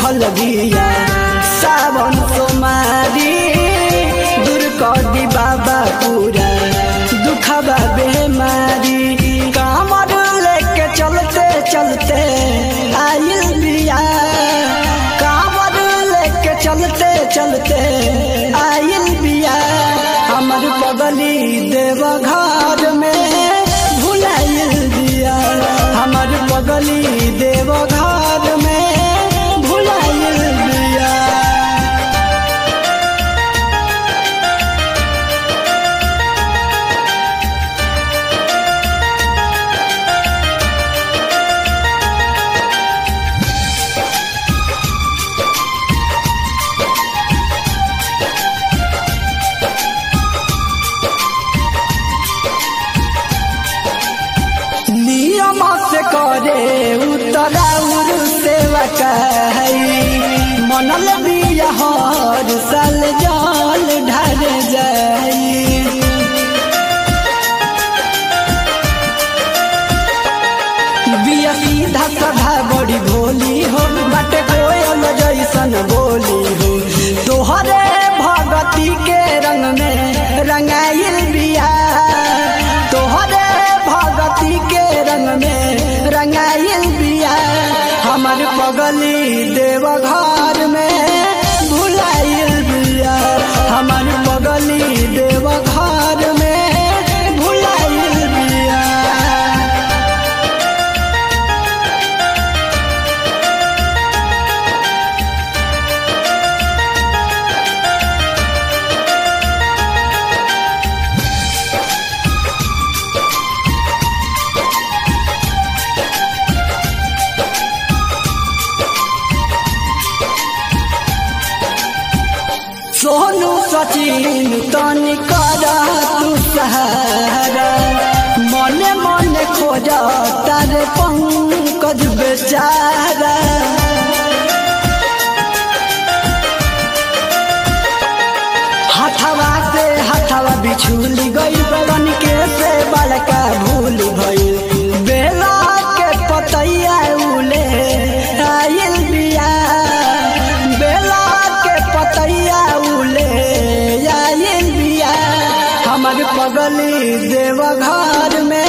भूखल बिया सावन सोमारी दूर कर दी बाबा पूरा दुखबा बेमारी कामर लेके चलते चलते आइल बिया कामर लेके चलते चलते आइल बिया हमर बगली देव घर में भुलाइल बिया हमर बगली देव घर में भुलाइल बिया नियम से करे उतराउर सेवा कही मनल बिया हर साल जल ढर जाई बिया सीधा सभा बड़ी भोली हो बाटे कोयल जैसन बोली हो तोहरे भगती के रंग में रंगाइल बिया तोहरे भगती के रंग में रंगाइल बिया हमर पगली देव घर में भुलाइल बिया हमर पगली देव घर में भुलाइल बिया सोनू सचिन तनी कर तू सहारा मने मने खोज तारे पंकज बेचारा हथवा से हथवा बिछुली गई बगन के से बड़का भूल भइल बेला के पतैया उले आइल बिया बेला के पतैया उले आइल बिया हमर पगली देव घर में